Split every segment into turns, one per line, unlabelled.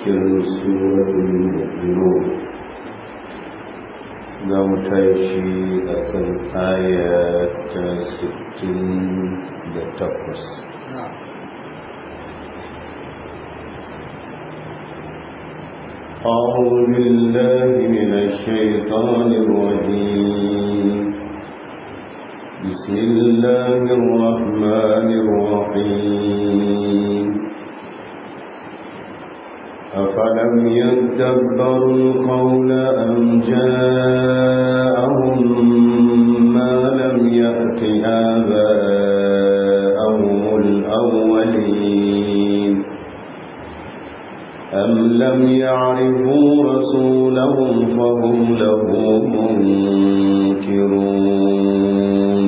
cikin suratun mu'minun za mu tashi a kan aya ta 68 أعوذ بالله من الشيطان الرجيم بسم الله الرحمن الرحيم أفلم يدبروا القول أم جاءهم ما لم يأت آباءهم الأولين أم لم يعرفوا رسولهم فهم له منكرون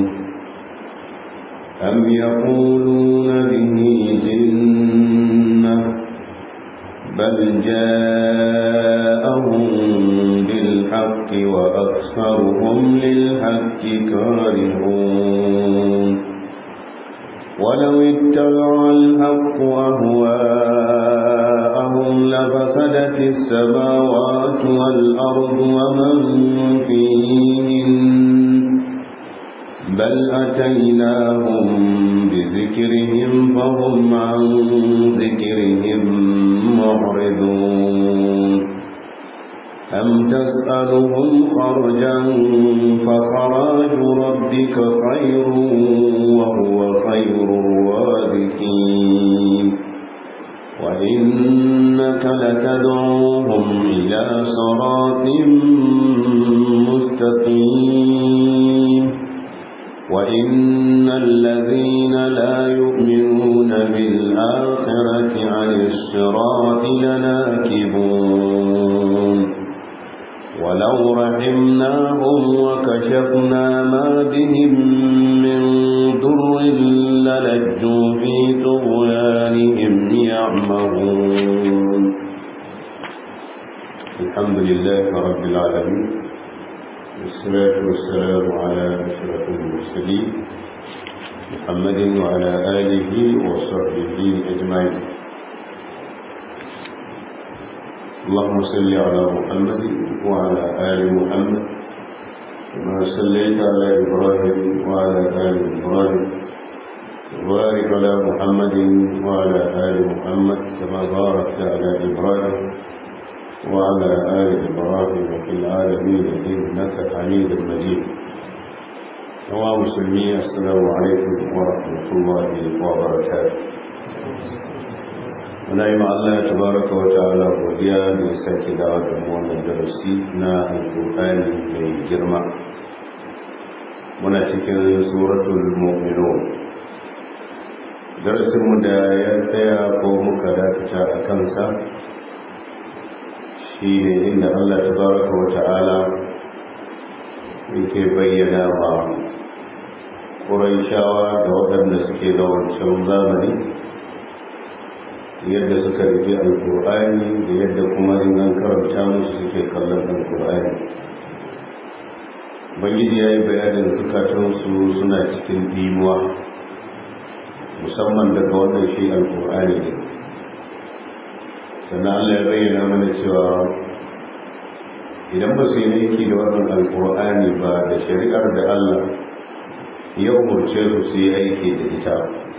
أم يقولون به جنة بل جاءهم بالحق وأكثرهم للحق كارهون ولو اتبع الحق أهواءهم لفسدت السماوات والأرض ومن فيهن بل أتيناهم بذكرهم فهم عن ذكرهم معرضون أم تسألهم خرجا فخراج ربك خير وهو خير الرازقين وإنك لتدعوهم إلى صراط مستقيم وإن الذين لا يؤمنون بالآخرة عن الصراط لناكبون ولو رحمناهم وكشفنا ما بهم من ضر للجوا في طغيانهم يعمهون الحمد لله رب العالمين والصلاة والسلام على أشرف المرسلين محمد وعلى آله وصحبه أجمعين اللهم صل على محمد وعلى آل محمد كما صليت على إبراهيم وعلى آل إبراهيم وبارك على محمد وعلى آل محمد كما باركت على إبراهيم وعلى آل إبراهيم في العالمين إنك حميد مجيد نوى مسلمين السلام عليكم ورحمة الله وبركاته muna yi Allah ya tabaraka wa ta'ala godiya da ya sake dawo da mu wannan darasi na alƙur'ani mai girma muna cikin suratul mu'minun darasin mu da ya tsaya ko muka dakata a kansa shi ne inda Allah tabaraka wa ta'ala yake bayyana wa Qurayshawa da waɗanda suke da wancan zamani yadda suka rufe alkur'ani da yadda kuma in an karanta musu suke kallon alkur'ani bangiji ya yi bayanin zukatansu suna cikin dimuwa musamman daga wannan shi alkur'ani ne sannan allah ya bayyana mana cewa idan ba su yi aiki da wannan alkur'ani ba da shari'ar da allah ya umarce su su yi aiki da ita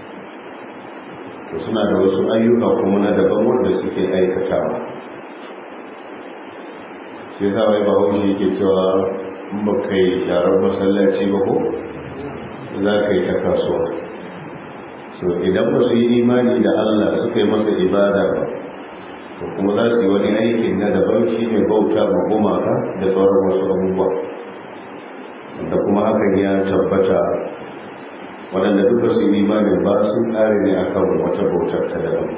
suna da wasu ayyuka kuma na daban wanda suke aikatawa sai sa wai ba haushi yake cewa in ba kai sharar masallaci ba ko za ka yi ta kasuwa so idan ba su yi imani da allah suka yi masa ibada ba to kuma za su yi wani aikin na daban shi ne bauta ma gumaka da sauran wasu abubuwa da kuma hakan ya tabbata waɗanda duka su imanin ba sun ƙare ne a kan wata bautar ta daban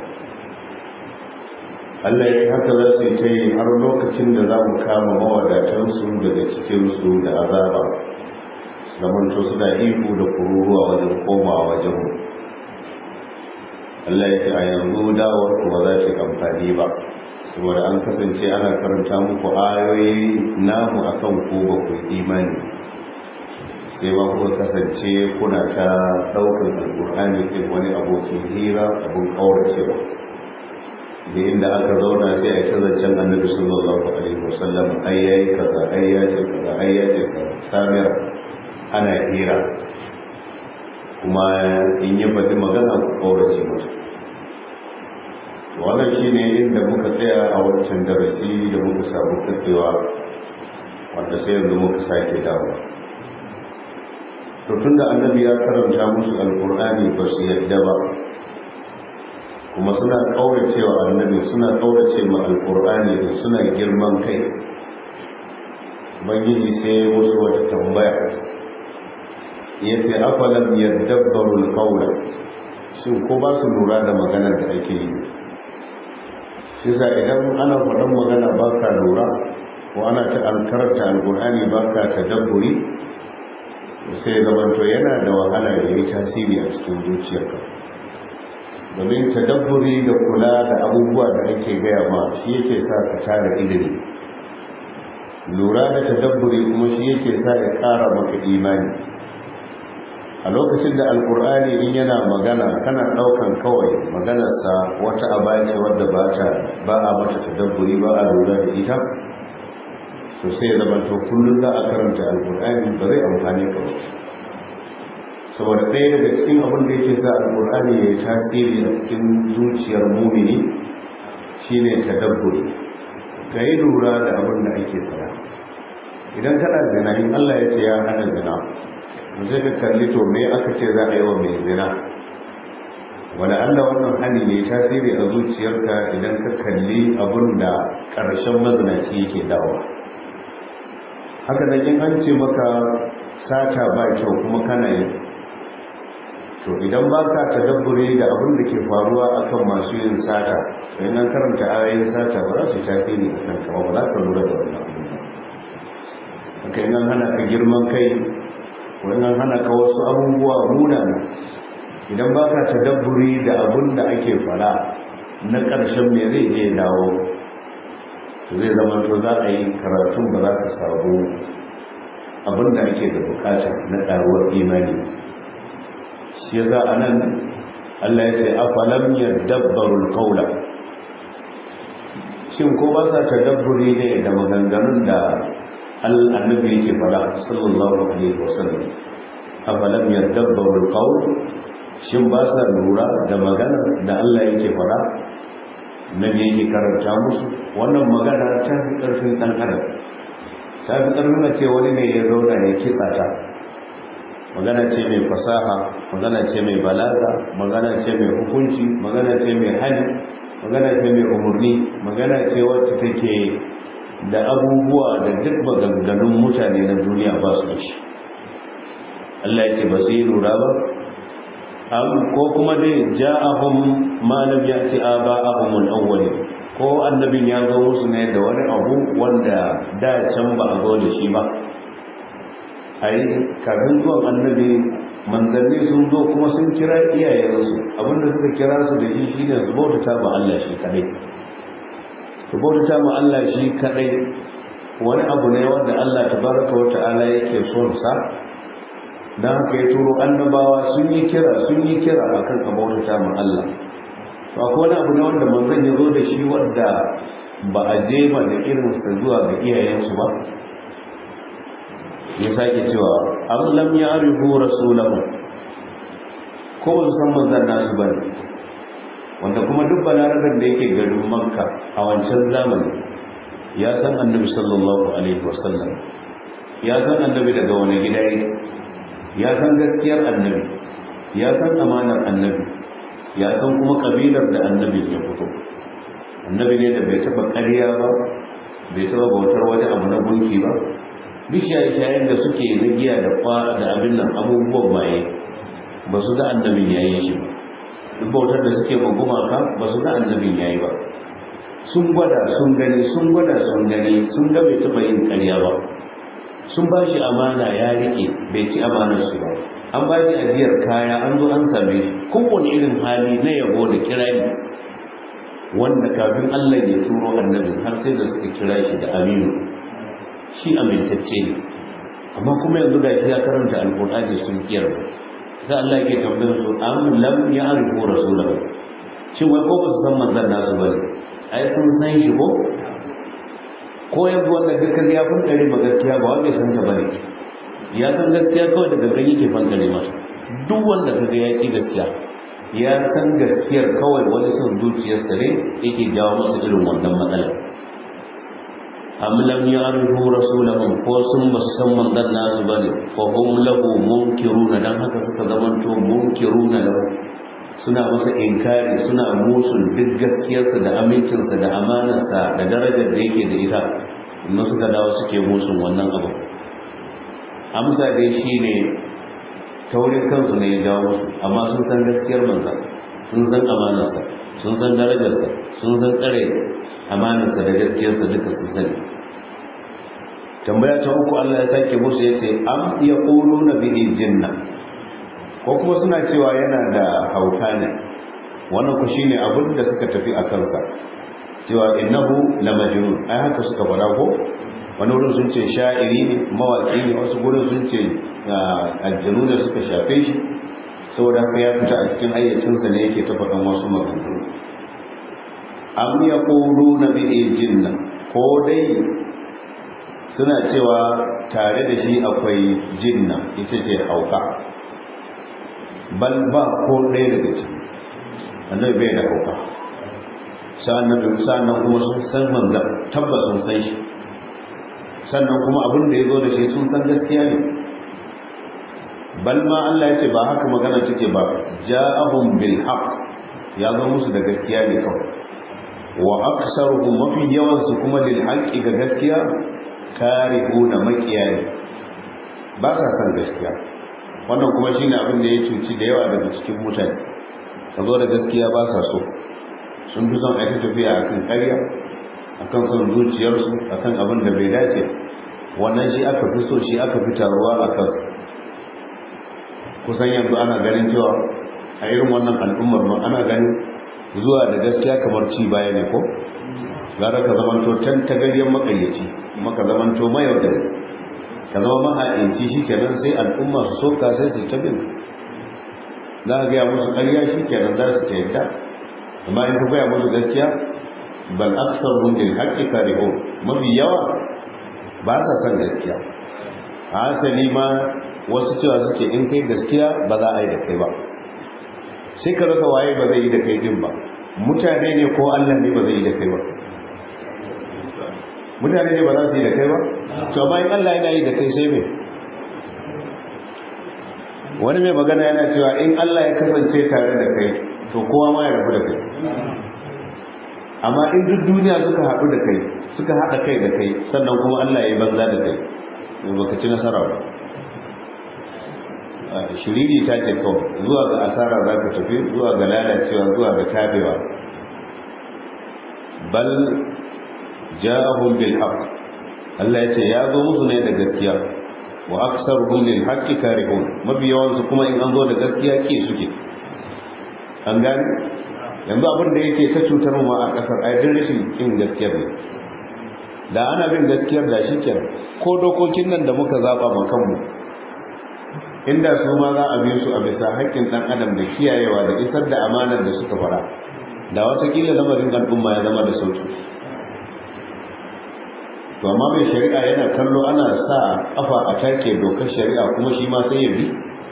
Allah ya haka za su yi ta yi har lokacin da za mu kama mawadatansu daga cikinsu da azaba zamanto suna ihu da kururuwa wajen komawa wajen mu Allah ya ce a yanzu dawar kuma za ta amfani ba saboda an kasance ana karanta muku ayoyi namu akan ku ba ku imani sai ba kuka kasance kuna ta ɗaukar alƙur'ani ɗin wani abokin hira abin ƙauracewa da inda aka zauna sai a ta zancen annabi sallallahu alaihi wasallam ai yayi kaza ai ya ce kaza ai ya ce kaza samira ana hira kuma in yi faɗi magana ku kaurace mata wannan shine inda muka tsaya a wancan darasi da muka samu katsewa wanda sai yanzu muka sake dawo to tunda annabi ya karanta musu alkur'ani ba su yadda ba kuma suna kaurace wa annabi suna kaurace ma alkur'ani da suna girman kai ubangiji sai musu wata tambaya ya ce afalam yadabbaru alqawla shin ko ba su lura da maganar da ake yi shi sa idan ana faɗan magana ba ka lura ko ana ta alkaranta alkur'ani ba ka tadabburi sai zamanto yana da wahala ya yi tasiri a cikin zuciyarka domin tadabburi da kula da abubuwa da ake gaya ma shi yake sa ka tara ilimi lura da tadabburi kuma shi yake sa ya ƙara maka imani a lokacin da alkur'ani in yana magana kana ɗaukan kawai maganarsa wata abace wadda ba ta ba a mata tadabburi ba a lura da ita to sai ya zama to kullum za a karanta alkur'ani ba zai amfani ka ba saboda ɗaya daga cikin abin da yake sa alkur'ani ya yi tasiri a cikin zuciyar mumini shine tadabburi ka yi lura da abin da ake fara idan kana zina in Allah ya ce ya hana zina zai ka kalli to me aka ce za a yi wa mai zina wani Allah wannan hali ne tasiri a zuciyarka idan ka kalli abin da ƙarshen mazinaci yake dawa haka nan in an ce maka sata ba kyau kuma kana yi to idan ba ka tadabbure da abin da ke faruwa akan masu yin sata sai nan karanta ayoyin sata ba za su tasiri a kan kama ba za ka lura da wannan haka nan hana ka girman kai wannan hana ka wasu abubuwa munana idan ba ka tadabburi da abin da ake fara na ƙarshen me zai je dawo zai zama to za a yi karatun ba za ka samu abin da ake da bukata na ƙaruwar imani shi ya za a nan allah ya ce afalam yadabbaru alqawla shin ko ba sa tadabburi ne da maganganun da annabi yake fara sallallahu alaihi wasallam afalam yadabbaru alqawl shin ba sa lura da magana da Allah yake fara nabi yake karanta musu wannan magana ta fi karfin dan adam ta fi karfin ce wani ne ya zauna ya kitsa ta magana ce mai fasaha magana ce mai balaga magana ce mai hukunci magana ce mai hali magana ce mai umarni magana ce wacce take da abubuwa da duk maganganun mutane na duniya ba su da shi Allah ya ce ba su yi lura ba ko kuma dai ja'ahum ma lam ya'ti aba'ahum al-awwal ko annabin ya zo musu ne da wani abu wanda da can ba a zo da shi ba ai kafin zuwan annabi manzanni sun zo kuma sun kira iyayensu abinda suka kira su da shi shine su bautata ma Allah shi kadai su bautata ma Allah shi kadai wani abu ne wanda Allah tabaraka wa ta'ala yake son sa dan haka ya turo annabawa sun yi kira sun yi kira akan a bautata ma Allah to akwai wani abu ne wanda manzon ya zo da shi wanda ba a je ba da irin sa zuwa ga iyayensu ba ya sake cewa an lam ya arifu rasulahu ko ba su san manzan nasu bane wanda kuma duk balarabar da yake garin makka a wancan zamani ya san annabi sallallahu alaihi wasallam ya san annabi daga wani gida yake ya san gaskiyar annabi ya san amanar annabi ya san kuma kabilar da annabi ya fito annabi ne da bai taba ƙarya ba bai taba bautar wani abu na gunki ba bishiyayen da suke na giya da kwa da abin nan abubuwan maye ba su ga annabin yayi shi ba duk bautar da suke ma gumaka ba su ga annabin yayi ba sun gwada sun gani sun gwada sun gani sun ga bai taɓa yin ƙarya ba sun ba shi amana ya riƙe bai ci amanar su ba an ba shi ajiyar kaya an zo an same shi kowane irin hali na yabo da kirari wanda kafin Allah ya turo annabin har sai da suka kira shi da aminu shi amintacce ne amma kuma yanzu ga shi ya karanta alkur'ani sun kiyar sai Allah yake tambayar su am lam ya'rifu rasulahu shin wai ko ba su san manzon nasu bane ai sun san shi ko ko yanzu wanda duk kaga ya fankare ma gaskiya ba wanda san ta bane ya san gaskiya kawai da gangan yake fankare mata duk wanda kaga ya ki gaskiya ya san gaskiyar kawai wani son zuciyarsa ne yake jawo masa irin wannan matsalar am lam ya'rifu rasulahum ko sun musan manzon nasu bane fa hum lahu munkiruna dan haka suka zamanto munkiruna lahu suna masa inkari suna musul duk gaskiyarsa da amincinsa da amanarsa da darajar da yake da ita inda suka dawo suke musun wannan abu amsa dai shine taurin kansu ne ya jawo musu amma sun san gaskiyar manza sun san amanarsa sun san darajarsa sun san tsare amanarsa da gaskiyarsa duka sun sani tambaya ta uku Allah ya sake musu ya ce am ya ƙulu na bihi jinna ko kuma suna cewa yana da hauka ne wannan ku shine abin da suka tafi a kansa cewa innahu la majnun ai haka suka fara ko wani wurin sun ce sha'iri ne mawaki ne wasu gurin sun ce aljanu da suka shafe shi saboda haka ya fita a cikin hayyacinsa ne yake ta faɗan wasu maganganu am ya ƙulu na bihi jinna ko dai suna cewa tare da shi akwai jinna ita ce hauka bal ba ko ɗaya daga ciki annabi bai da hauka sa'annan sa'annan kuma sun san manza tabbas sun san shi sannan kuma abin da ya zo da shi sun san gaskiya ne bal ma Allah ya ce ba haka magana take ba ja'ahum bil haqq ya zo musu da gaskiya ne kawai wa aksaruhum mafi yawan su kuma lil haqqi ga gaskiya karihuna makiya ne ba sa san gaskiya wannan kuma shine abin da ya cuci da yawa daga cikin mutane ka zo da gaskiya ba sa so sun fi son aika tafiya akan ƙarya akan son zuciyarsu akan abin da bai dace wannan shi aka fi so shi aka fi taruwa a kan kusan yanzu ana ganin cewa a irin wannan al'ummar ma ana ganin zuwa da gaskiya kamar ci baya ne ko gara ka zamanto can tagaryen makayyaci maka zamanto mayaudari ka zama maha'inci shi kenan sai al'umma su soka sai su ta bin za a gaya musu ƙarya shi kenan za su ta yadda amma in ka gaya musu gaskiya bal aksar hun bil haqqi karihun mafi yawa ba sa son gaskiya a asali ma wasu cewa suke in kai gaskiya ba za a yi da kai ba sai ka rasa waye ba zai yi da kai din ba mutane ne ko Allah ne ba zai yi da kai ba mutane ne ba za su yi da kai ba to amma in Allah yana yi da kai sai me wani mai magana yana cewa in Allah ya kasance tare da kai to kowa ma ya rabu da kai amma in duk duniya suka haɗu da kai suka haɗa kai da kai sannan kuma Allah ya yi banza da kai to baka ci nasara ba shiriri ta ce kawai zuwa ga asara za ka tafi zuwa ga lalacewa zuwa ga tabewa bal ja'ahum bil haqq Allah ya ce ya zo musu ne da gaskiya wa aktsaruhum lil haqqi karihun mafi yawan su kuma in an zo da gaskiya ke suke an gane yanzu abin da yake ta cutar mu a kasar ai din rashin kin gaskiya ne da ana bin gaskiyar da shi kenan ko dokokin nan da muka zaba ma kanmu inda su ma za a bi su a bisa haƙƙin ɗan adam da kiyayewa da isar da amanar da suka fara da watakila lamarin al'umma ya zama da sauki to amma mai shari'a yana kallo ana sa kafa a take dokar shari'a kuma shi ma sai ya bi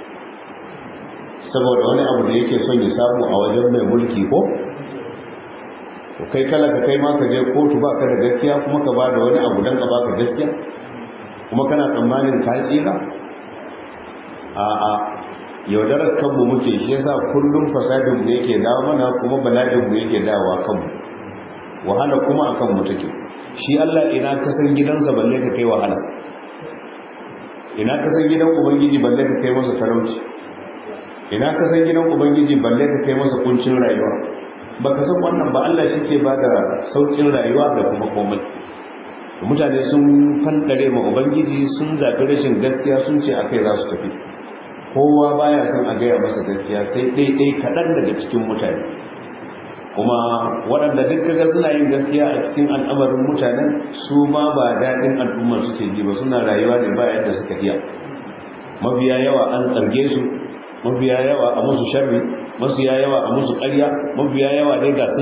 saboda wani abu da yake son ya samu a wajen mai mulki ko to kai kala ka kai ma ka je kotu ba ka da gaskiya kuma ka ba da wani abu don ka baka gaskiya kuma kana tsammanin ka tsira a'a yaudarar kanmu muke shi yasa kullum fasadin mu yake dawo mana kuma bala'in mu yake dawowa kanmu wahala kuma akan mu take shi Allah ina ka san gidansa balle ka kai wahala ina ka san gidan ubangiji balle ka kai masa talauci ina ka san gidan ubangiji balle ka kai masa kuncin rayuwa baka san wannan ba Allah shi ke bada saukin rayuwa da kuma komai mutane sun fandare ma ubangiji sun zaɓi rashin gaskiya sun ce akai za su tafi kowa baya son a gaya masa gaskiya sai ɗaiɗai kaɗan daga cikin mutane kuma waɗanda duk kaga suna yin gaskiya a cikin al'amarin mutanen su ma ba daɗin al'ummar suke ji ba suna rayuwa ne ba yadda suka iya mafiya yawa an tsarge su mafiya yawa a musu sharri mafiya yawa a musu ƙarya mafiya yawa dai ga sunan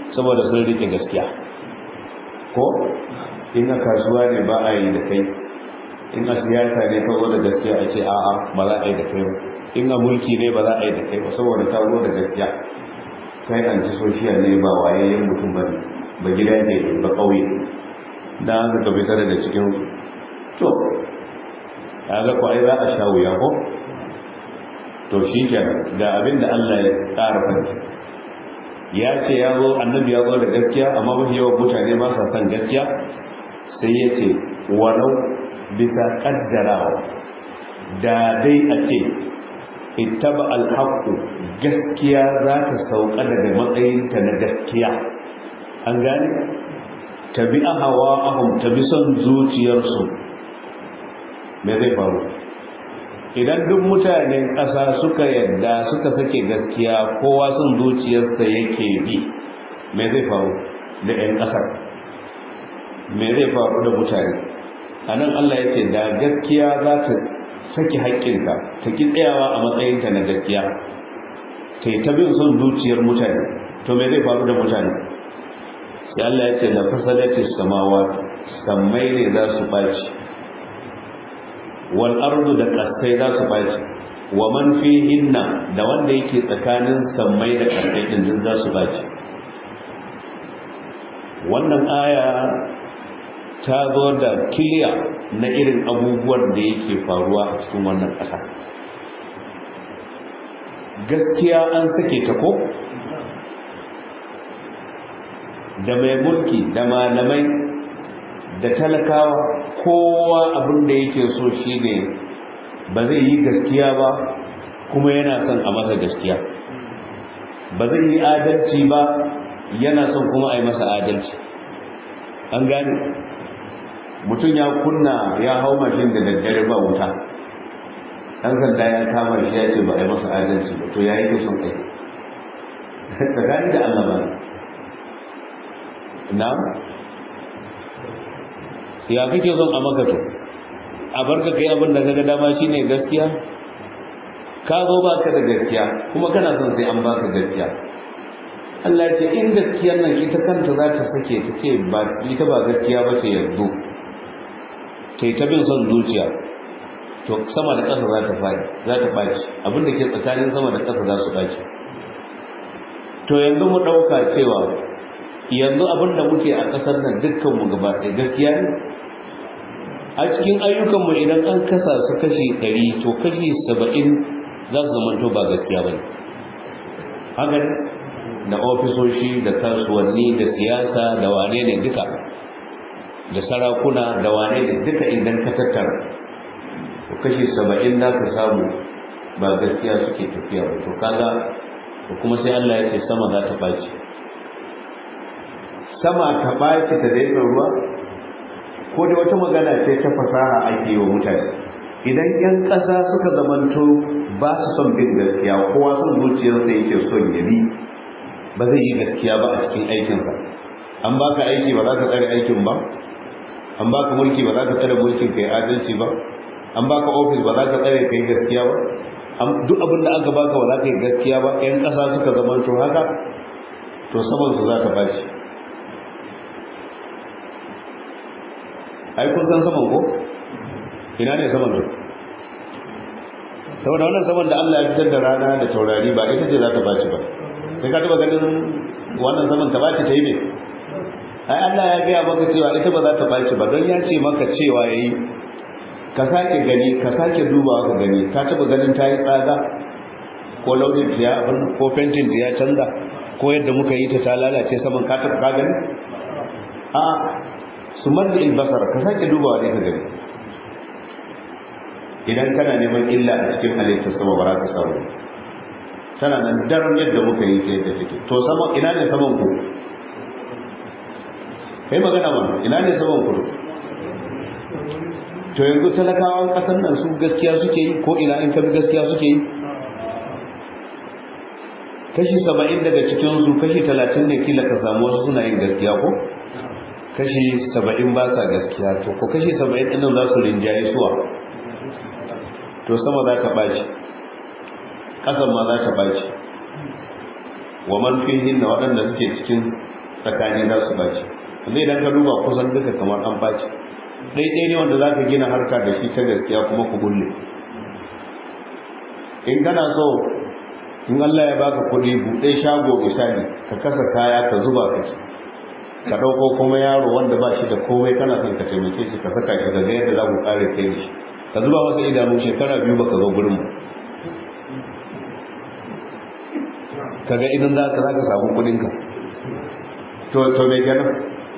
saboda sun rike gaskiya ko in a kasuwa ne ba a yi da kai in a siyasa ne ka zo da gaskiya a ce a'a ba za a yi da kai ba in a mulki ne ba za a yi da kai ba saboda ka zo da gaskiya kai an ci soshiya ne ba wayayyen mutum ba ne ba gida ne ba ƙauye da an ka fita daga cikin to ya ga ai za a sha wuya ko to shi kenan ga abin da Allah ya ƙara fanci ya ce ya zo annabi ya zo da gaskiya amma mafi yawan mutane ba sa son gaskiya sai ya ce walau bisa kaddarawa da dai a ce ittaba alhaqu gaskiya za ta sauka daga matsayinta na gaskiya an gane tabi hawa ahum tabi son zuciyarsu me zai faru idan duk mutanen ƙasa suka yadda suka sake gaskiya kowa son zuciyarsa yake bi me zai faru da 'yan ƙasar me zai faru da mutane a nan allah ya ce da gaskiya za ta sake haƙƙinka ta ki tsayawa a matsayinta na gaskiya ta yi ta bin son zuciyar mutane to me zai faru da mutane sai allah ya ce da fasadati samawa sammai ne za su ɓaci wal ardu da kasai za su baci wa man fihinna da wanda yake tsakanin sammai da kasai din din za su baci wannan aya ta zo da kiliya na irin abubuwan da yake faruwa a cikin wannan ƙasa gaskiya an sake ta ko da mai mulki da malamai da talakawa kowa abin da yake so shi ne ba zai yi gaskiya ba kuma yana son a masa gaskiya ba zai yi adalci ba yana son kuma a yi masa adalci an gane mutum ya kunna ya hau mashin da daddare ba wuta ɗan sanda ya kama shi ya ce ba a yi masa adalci ba to ya yi son kai tsakani da allah ba na ya kake son a maka to a barka kai abin da kaga dama shine gaskiya ka zo baka da gaskiya kuma kana son sai an baka gaskiya Allah ce in gaskiyar nan ita kanta za ta sake ta ce ba ita ba gaskiya ba ce yanzu kai ta bin son zuciya to sama da ƙasa za ta faɗi za ta ɓaci abin da ke tsakanin sama da ƙasa za su ɓaci to yanzu mu ɗauka cewa yanzu abin da muke a ƙasar nan dukkanmu gaba ɗaya gaskiya ne a cikin ayyukanmu idan an kasa su kashi ɗari to kashi saba'in za su zamanto ba gaskiya ba ne haka da ofisoshi da kasuwanni da siyasa da wane ne duka da sarakuna da wane ne duka idan ka tattara to kashi saba'in za ka samu ba gaskiya suke tafiya ba to kaga to kuma sai Allah ya ce sama za ta ɓaci sama ta ɓaci ta daina ruwa ko da wata magana ce ta fasaha ake yi wa mutane idan 'yan ƙasa suka zamanto ba su son bin gaskiya kowa son zuciyarsa yake son ya bi ba zai yi gaskiya ba a cikin aikinsa an baka aiki ba za ka tsare aikin ba an baka mulki ba za ka tsare mulkin kai adalci ba an baka ofis ba za ka tsare kai gaskiya ba duk abin da aka baka ba za ka yi gaskiya ba 'yan ƙasa suka zamanto haka to saman su za ta baci ai kun san saman ko ina ne saman ne saboda wannan saman da Allah ya fitar da rana da taurari ba ita ce za ta baci ba sai ka taba ganin wannan saman ta baci ta yi ne ai Allah ya gaya maka cewa ita ba za ta baci ba don ya ce maka cewa yayi ka sake gani ka sake dubawa ka gani ka taba ganin ta yi tsada ko launin ta ya abin ko fentin ta ya canza ko yadda muka yi ta ta lalace saman ka taba ka gani a su marda albasar ka sake dubawa ne ka gani idan kana neman illa a cikin halittar sama ba za ka samu tana nan daren yadda muka yi ta yadda take to sama ina ne saman ku kai magana ba ina ne saman ku to yanzu talakawan kasan nan su gaskiya suke yi ko ina in kabi gaskiya suke yi kashi saba'in daga cikinsu kashi talatin ne kila ka samu wasu suna yin gaskiya ko kashi saba'in ba sa gaskiya to ko kashi saba'in ɗin za su rinjaye suwa to sama za ta ɓaci ƙasan ma za ta ɓaci wa man fihin da waɗanda suke cikin tsakani za su baci yanzu idan ka duba kusan duka kamar an baci ɗaiɗai ne wanda za ka gina harka da shi ta gaskiya kuma ku gulle in kana so in Allah ya baka kuɗi buɗe shago misali ka kasa kaya ka zuba ka ka ɗauko kuma yaro wanda ba shi da komai kana son ka taimake shi ka saka shi daga yadda za ku ƙare kai da shi ka zuba masa idanu shekara biyu baka zo gurin mu kaga idan za ka za ka samu kuɗinka to to me kenan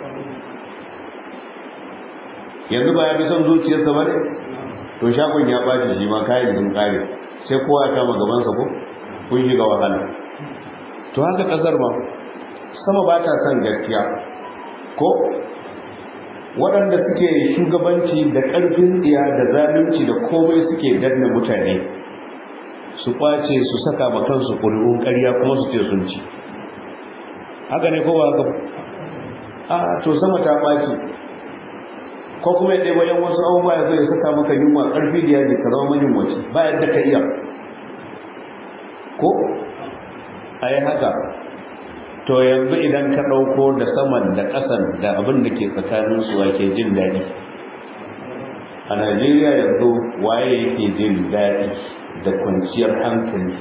yanzu ba ya fi son zuciyarsa ba ne to shagon ya ɓaci shi ma kayan sun ƙare sai kowa ya kama gabansa ko kun shiga wahala to haka ƙasar ma sama ba ta son gaskiya ko waɗanda suke shugabanci da ƙarfin tsiya da zalunci da komai suke danna mutane su ƙwace su saka ma kansu ƙuri'un ƙarya kuma su ce sun ci haka ne ko ba haka a to sama ta ɓaci ko kuma ya ɗaya yan wasu abubuwa ya zo ya saka maka yunwa ƙarfi da yaji ka zama mahimmanci ba yadda ka iya ko a yi haka to yanzu idan ka ɗauko da saman da ƙasan da abin da ke tsakanin su wake jin daɗi a najeriya yanzu waye yake jin daɗi da kwanciyar hankali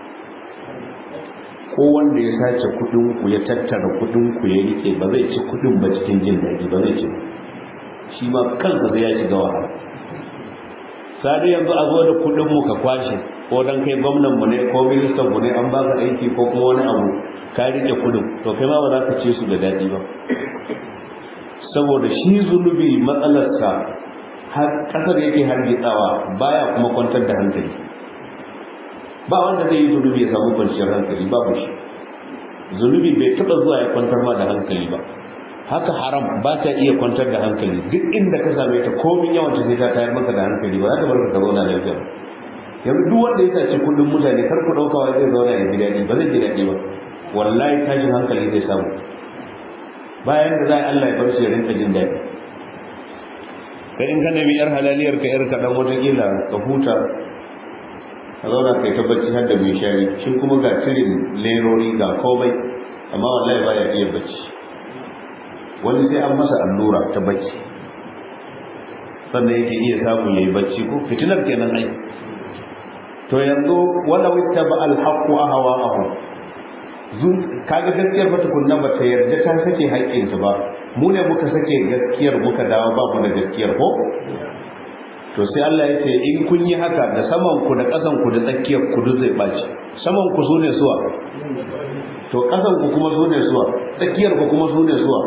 ko wanda ya sace kuɗinku ya tattara kuɗinku ya rike ba zai ci kuɗin ba cikin jin daɗi ba zai ci shi ma kansa zai ya shiga wahala sadi yanzu a zo da kuɗinmu ka kwashe ko dan kai gwamnan mu ne ko ministan mu ne an ba ka aiki ko kuma wani abu ka rike kudin to kai ma ba za ka ce su da daɗi ba saboda shi zunubi matsalarsa har ƙasar yake hargitsawa baya kuma kwantar da hankali ba wanda zai yi zunubi ya samu kwanciyar hankali babu shi zunubi bai taɓa zuwa ya kwantar ma da hankali ba haka haram ba ta iya kwantar da hankali duk inda ka same ta komin yawan ta sai ta tayar maka da hankali ba za ta bar ka zauna lafiya yanzu duk wanda ya sace kullum mutane kar ku dauka wai zai zauna ya ji daɗi ba zai ji daɗi ba wallahi tashin hankali zai samu bayan da za Allah ya bar shi ya rinka jin daɗi kai in ka nemi yar halaliyar ka yar kaɗan watakila ka huta ka zauna kai ta bacci har da mai shari shi kuma ga tirin lerori ga komai amma wallahi ba ya iya bacci wani sai an masa allura ta bacci sannan yake iya samu yayi bacci ko fitinar kenan ai to yanzu wala witta ba alhaqu ahwa'ahu zun kaga gaskiyar ba tukunna ba ta yarda ta sake haƙƙinta ba mu ne muka sake gaskiyar muka dawo ba mu da gaskiyar ko to sai Allah ya ce in kun yi haka da saman ku da ƙasan ku da tsakiyar ku duk zai baci saman ku sune suwa to ƙasan ku kuma sune suwa tsakiyar ku kuma sune suwa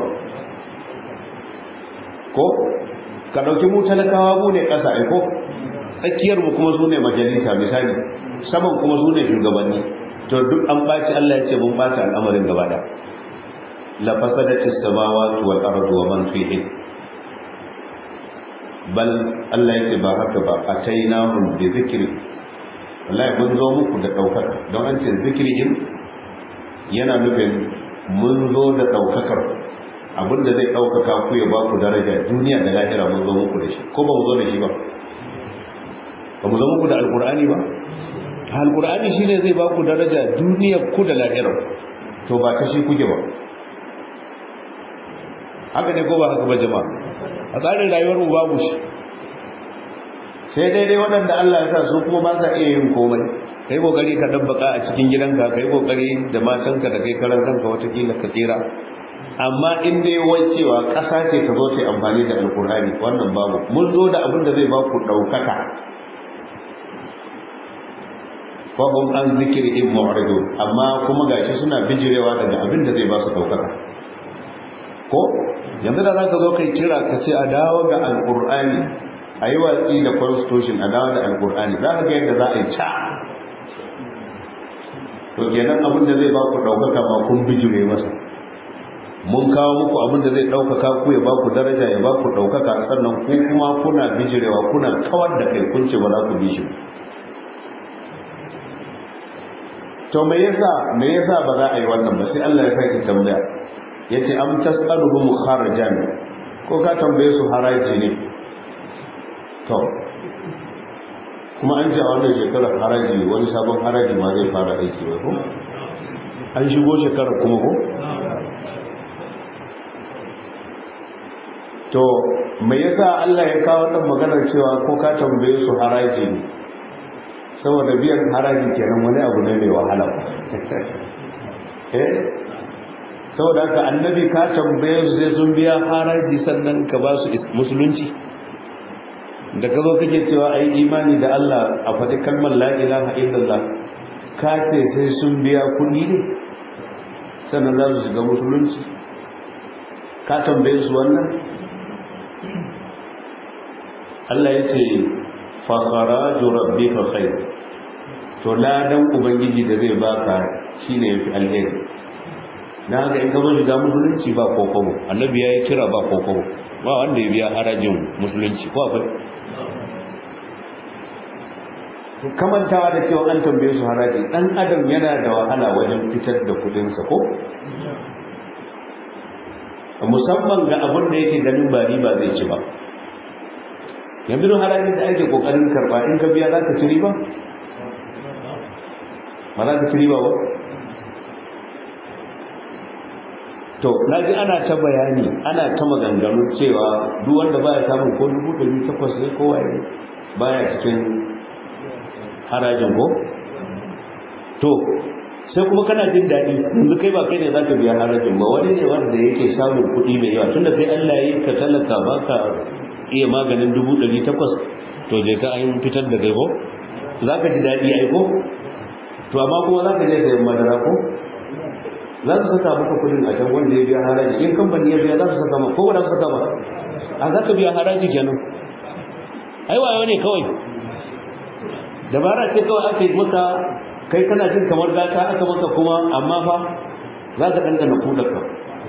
ko ka dauki mu talakawa mu ne ƙasa ai ko tsakiyar mu kuma sune majalisa misali saman kuma sune shugabanni to duk an baci Allah ya ce mun bata al'amarin gaba da la fasadatis samawati wal ardu wa man fihi bal Allah ya ce ba haka ba atainahum bi zikri wallahi mun zo muku da daukaka don an ce zikri din yana nufin mun zo da daukakar abinda zai daukaka ku ya ba ku daraja duniya da lahira mun zo muku da shi ko ba mu zo da shi ba ba mu zo muku da alqur'ani ba alqur'ani shine zai ba ku daraja duniyar ku da lahira to ba ta shi kuke ba haka ne ko ba haka ba jama'a a tsarin rayuwar mu babu shi sai daidai waɗanda Allah ya sa su kuma ba sa iya yin komai kai kokari ka dabbaka a cikin gidanka kai kokari da matanka da kai karan kanka watakila ka tsira amma in dai wai cewa ƙasa ce ta zo ta amfani da alkur'ani wannan babu mun zo da abin da zai ba ku ɗaukaka fahim an zikiri in mu'ridu amma kuma gashi suna bijirewa daga abin da zai ba su ɗaukaka ko yanzu da za ka zo kai kira ka ce a dawo ga alkur'ani a yi watsi da constitution a dawo da alkur'ani za ka ga yadda za a yi ca to kenan abin da zai ba ku ɗaukaka ma kun bijire masa mun kawo muku abin da zai ɗaukaka ku ya ba ku daraja ya ba ku ɗaukaka sannan ku kuma kuna bijirewa kuna kawar da kai kun ce ba za ku bi shi to me yasa me yasa ba za a yi wannan ba sai Allah ya sake tambaya yace am tasaluhum kharajan ko ka tambaye su haraji ne to kuma an ji a wannan shekarar haraji wani sabon haraji ma zai fara aiki wai ko an shigo shekarar kuma ko to me yasa Allah ya kawo wannan maganar cewa ko ka tambaye su haraji ne saboda biyan haraji kenan wani abu ne mai wahala eh saboda haka annabi ka tambaye su sai sun biya haraji sannan ka ba su musulunci da ka zo kake cewa ai imani da Allah a faɗi kalmar la ilaha illallah ka ce sai sun biya kuɗi ne sannan za su shiga musulunci ka tambaye su wannan Allah ya ce fakharaju rabbika khair to ladan ubangiji da zai baka shine yafi alheri dan haka in ka zo shiga musulunci ba kokobo annabi ya yi kira ba kokobo ba wanda ya biya harajin musulunci ko akwai kamantawa da cewa an tambaye su haraji dan adam yana da wahala wajen fitar da kudinsa ko musamman ga abin da yake ganin ba riba zai ci ba yanzu don harajin da ake kokarin karba in ka biya za ka ci riba ba za ka ci riba ba to na ji ana ta bayani ana ta maganganu cewa duk wanda baya samun ko dubu ɗari takwas ne ko waye baya cikin harajin ko to sai kuma kana jin daɗi yanzu kai ba kai ne za ka biya harajin ba wani ne wanda yake samun kuɗi mai yawa tunda kai Allah ya yi ka talaka ba ka iya maganin dubu ɗari takwas to je ka an fitar da kai ko za ka ji daɗi ai ko to amma kuma za ka je sayan madara ko za su saka maka kuɗin a can wanda ya biya haraji in kamfani ya biya za su saka maka ko ba za su saka ba a za ka biya haraji kenan ai wayo ne kawai dabara ce kawai aka yi maka kai kana jin kamar gata aka maka kuma amma fa za ka ɗanɗana kudarka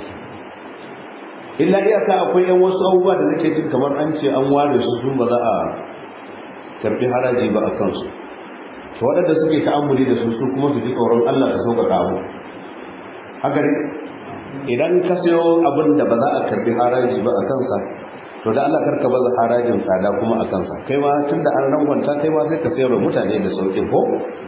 illa iyaka akwai yan wasu abubuwa da nake jin kamar an ce an ware su sun ba za a karɓi haraji ba a kansu to waɗanda suke ta'ammuli da su su kuma su ji tsoron Allah da sauƙaƙa abu haka ne idan ka sayo abin da ba za a karɓi haraji ba a kansa to da Allah karka baza harajin tsada kuma a kansa kai ma tun da an rangwanta kai ma sai ka sayar mutane da sauƙin ko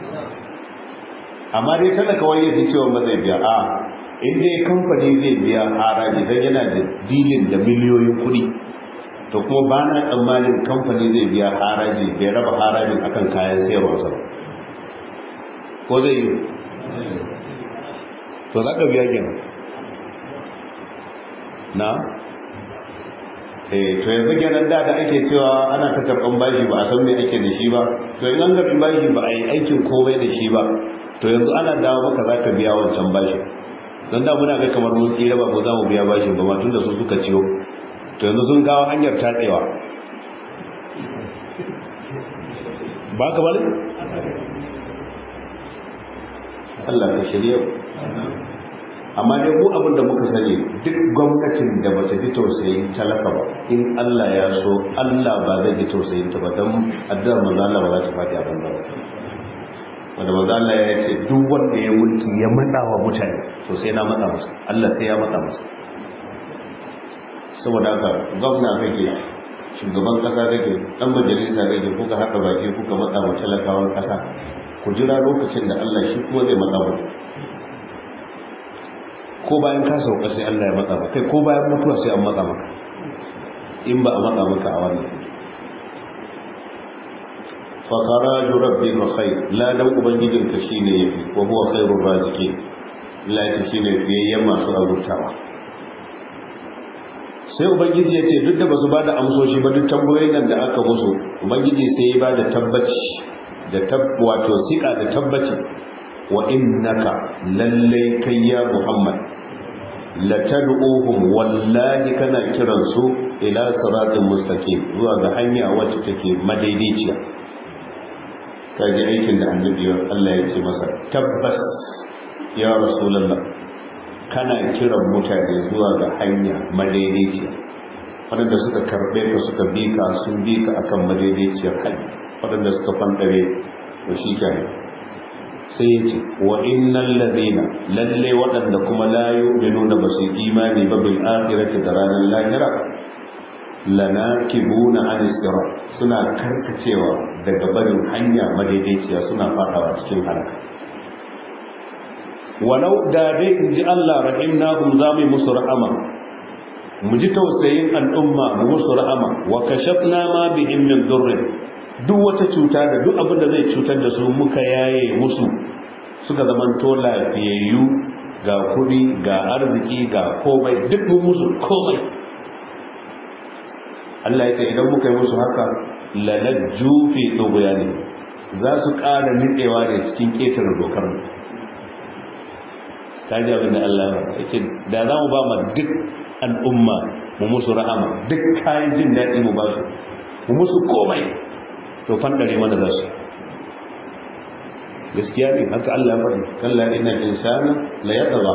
amma dai kada kawai ya ji cewa ba zai biya a in dai kamfani zai biya haraji don yana da dilin da miliyoyin kuɗi to kuma ba na tsammanin kamfani zai biya haraji bai raba harajin akan kayan sayarwarsa ko zai yi to za ka biya gina na eh to yanzu kenan da da ake cewa ana ta karɓan bashi ba a san me ake da shi ba to in an karɓi bashi ba a yi aikin komai da shi ba to yanzu ana dawo maka za ka biya wancan bashi don da muna ga kamar mun tsira ba mu za mu biya bashin ba ma tun da su suka ciyo to yanzu sun kawo hanyar tatsewa ba ka bane Allah ka shirya amma dai mu abin da muka sani duk gwamnatin da bata ji tausayin talaka ba in Allah ya so Allah ba zai ji tausayin ta ba don addu'ar manzo Allah ba za ta faɗi a banza ba wanda manzo Allah ya ce duk wanda ya mulki ya matsa wa mutane to sai na matsa masa Allah sai ya matsa masa saboda haka gwamna kake shugaban kasa kake dan majalisa kake kuka haɗa baki kuka matsa wa talakawan kasa ku jira lokacin da Allah shi kuma zai matsa muku ko bayan ka sauka sai Allah ya matsa maka kai ko bayan mutuwa sai an matsa maka in ba a matsa maka a wannan fa kharaju rabbika khair la dan ubangijin ka shine yafi wa huwa khairur raziqin la ta shine fiyayyen masu azurtawa sai ubangiji ya ce duk da basu bada amsoshi ba duk tambayoyin nan da aka musu ubangiji sai ya bada tabbaci da tab wato sika da tabbaci wa innaka lallai kai ya muhammad latad'uhum wallahi kana kiran su ila siratin mustaqim zuwa ga hanya wacce take madaidaiciya kaji aikin da annabi Allah ya ce masa tabbas ya rasulullah kana kiran mutane zuwa ga hanya madaidaiciya waɗanda suka karɓe ka suka bi ka sun bi ka akan madaidaiciyar hanya waɗanda suka fantare to shi kenan sai ya ce wa innal ladina lalle waɗanda kuma la yu'minuna ba su imani ba bil akhirati da ranar lahira lanakibuna an sirat suna karkacewa daga barin hanya madaidaiciya suna fadawa cikin halaka walau da dai in ji Allah rahimnahum za mu musu rahama
mu ji tausayin al'umma mu musu rahama wa kashafna ma bihim min durrin duk wata cuta da duk abin da zai cutar da su muka yaye musu suka zamanto lafiyayyu ga kuɗi ga arziki ga komai duk mun musu komai Allah ya ce idan muka yi musu haka lalajju fi tsogoyani za su ƙara nitsewa ne cikin ƙetare dokar ta ji abin da Allah ya ce da za mu ba ma duk al'umma mu musu rahama duk kayan jin daɗi mu ba su mu musu komai to fandare mana za su gaskiya ne haka Allah ya faɗi kalla inna insana la yatgha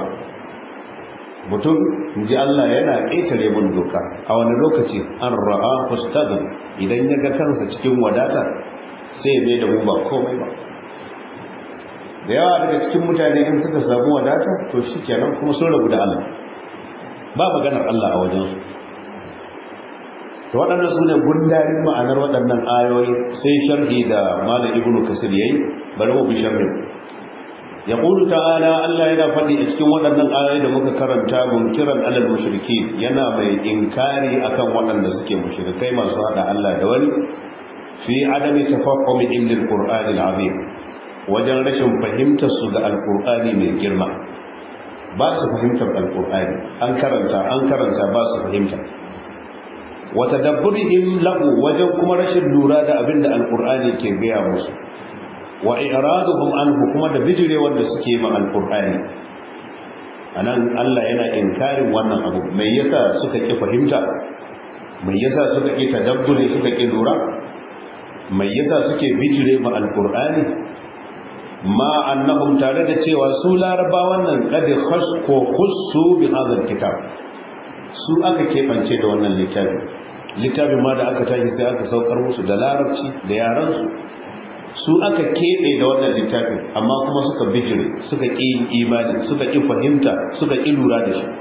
mutum inji Allah yana ƙetare mun doka a wani lokaci an ra'a fastagan idan ya ga kansa cikin wadata sai ya mai da mu ba komai ba da yawa daga cikin mutane in suka samu wadata to shikenan kuma sun rabu da Allah ba maganar Allah a wajensu to waɗannan su ne gundarin ma'anar waɗannan ayoyi sai sharhi da malam ibnu kasir yayi bari mu bi sharhin yaqulu ta'ala Allah yana faɗi a cikin waɗannan ayoyi da muka karanta munkiran alal mushriki yana mai inkari akan waɗanda suke mushrikai masu hada Allah da wani fi adami tafahumi ilil qur'ani al-azim wajen rashin fahimtar su ga alqur'ani mai girma ba su fahimtar alqur'ani an karanta an karanta ba su fahimta wa tadabburihim lahu wajen kuma rashin lura da abin da alqur'ani ke gaya musu wa i'raduhum anhu kuma da bijire wanda suke ma alqur'ani anan Allah yana inkarin wannan abu mai yasa suka ki fahimta mai yasa suka ki tadabburi suka ki lura mai yasa suke bijire ma alqur'ani ma annahum tare da cewa su larabawan nan kad khasqu khussu bi hadha alkitab su aka kebance da wannan littafi littafin ma da aka tashi sai aka saukar musu da larabci da yaran su su aka keɓe da wannan littafin amma kuma suka bijire suka ƙi yin imani suka ƙi fahimta suka ƙi lura da shi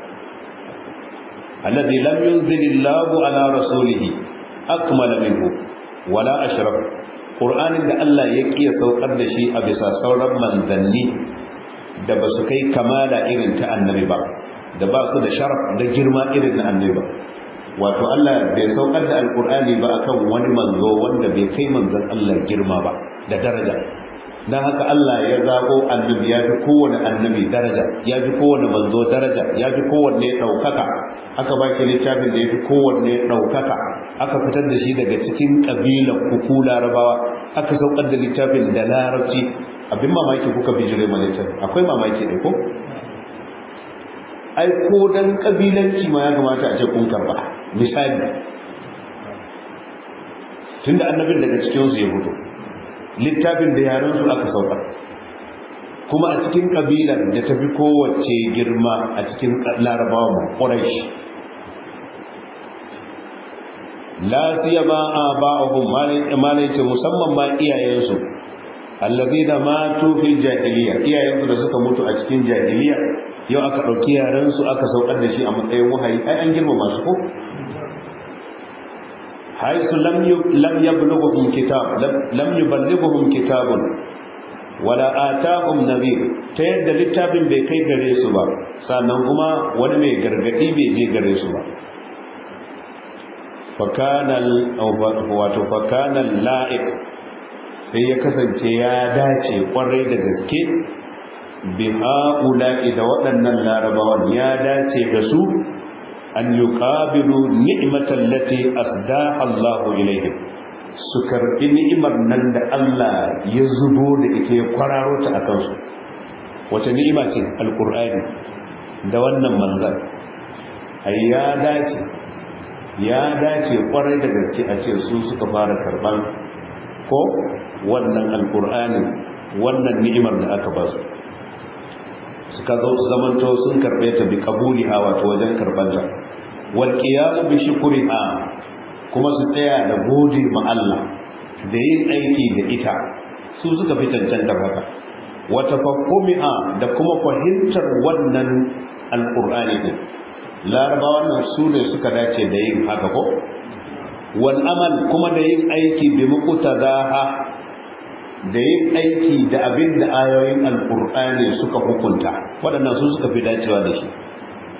alladhi lam yunzilillahu ala rasulihi akmala minhu wala ashraf qur'anin da Allah ya ƙi saukar da shi a bisa sauran manzanni da ba su kai kamala irin ta annabi ba da ba su da sharaf da girma irin na annabi ba wato Allah bai saukar da alqur'ani ba akan wani manzo wanda bai kai manzon Allah girma ba da daraja don haka Allah ya zago annabi ya fi kowane annabi daraja ya fi kowane manzo daraja ya fi kowanne ɗaukaka aka ba shi littafin da ya fi kowanne ɗaukaka aka fitar da shi daga cikin ƙabilan kuku larabawa aka saukar da littafin da larabci abin mamaki kuka bijire ma littafin akwai mamaki ne ko ai ko dan ƙabilanci ma ya kamata a ce kun karɓa misali tunda annabin daga cikinsu ya fito littafin da yarensu aka saukar kuma a cikin kabilar da ta fi kowace girma a cikin larabawa mu ƙwarashi lasiya ba a ba'ahun malaice musamman ma iyayensu allazi da matu fil jahiliya iyayensu da suka mutu a cikin jahiliya yau aka ɗauki yarensu aka saukar da shi a matsayin wahayi ai an girma masu ko حيث لم لم يبلغهم كتاب لم يبلغهم كتاب ولا آتاهم نذير ta yadda littafin bai kai gare su ba sannan kuma wani mai gargadi bai je gare su ba fakanal wato fakanal la'iq sai ya kasance ya dace kwarai da gaske bi ha'ula'i da waɗannan larabawan ya dace da su an yi ƙabilu ni'imatan lati asdaha Allahu ilaihim su karɓi ni'imar nan da Allah ya zubo da ita ya kwararo ta a kansu wace ni'ima ce alƙur'ani da wannan manzan ai ya dace ya dace kwarai da gaske a ce su suka fara karɓan ko wannan alƙur'ani wannan ni'imar da aka ba su suka zo su zamanto sun karɓe ta bi kabuliha wato wajen karɓar ta wal qiyamu bi shukriha kuma su tsaya da gode ma Allah da yin aiki da ita su suka fi cancantar haka wa tafakkumiha da kuma fahimtar wannan alqur'ani din laraba wannan su ne suka dace da yin haka ko wal amal kuma da yin aiki bi muqtadaha da yin aiki da abin da ayoyin alkur'ani suka hukunta waɗannan su suka fi dacewa da shi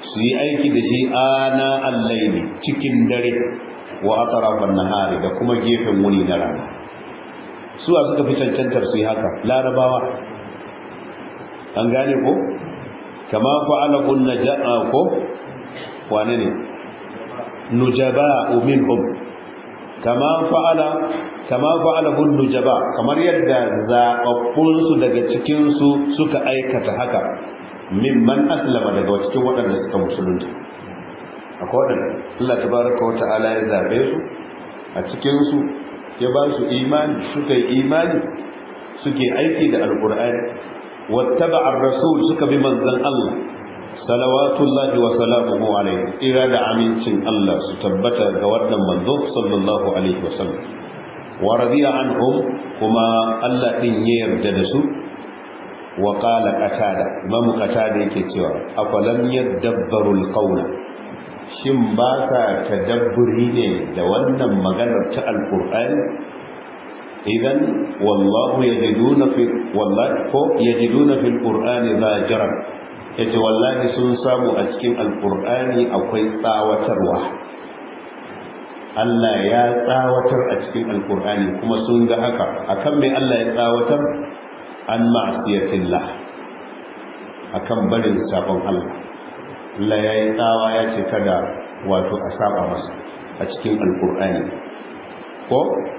su yi aiki da shi ana allaili cikin dare wa atrafan nahari da kuma gefen wuni na rana suwa suka fi cancantar su yi haka larabawa an gane ko kama fa'ala kun naja'a ko wane ne nujaba'u minhum kama fa'ala kama fa'ala kun nujaba kamar yadda zababbun su daga cikin su suka aikata haka mimman aslama daga cikin waɗanda suka musulunta akwai waɗanda Allah tabaraka wa ta'ala ya zabe su a cikin su ya ba su imani suka yi imani suke aiki da alqur'ani wattaba ar-rasul suka bi manzon Allah salawatullahi wa salamuhu alaihi ira da amincin Allah su tabbata ga wannan manzo sallallahu alaihi wa sallam wa radiya anhum kuma Allah din ya yarda da su wa qala qatada imamu qatada yake cewa afalam yadabbaru al-qawla shin ba sa tadabburi ne da wannan maganar ta alqur'ani idan wallahu yajiduna fi wallahi ko yajiduna fil qur'ani zajiran yace wallahi sun samu a cikin alqur'ani akwai tsawatarwa Allah ya tsawatar a cikin alqur'ani kuma sun ga haka akan me Allah ya tsawatar an ma'siyatillah akan barin sabon Allah Allah ya yi tsawa ya ce kada wato a saba masa a cikin alqur'ani ko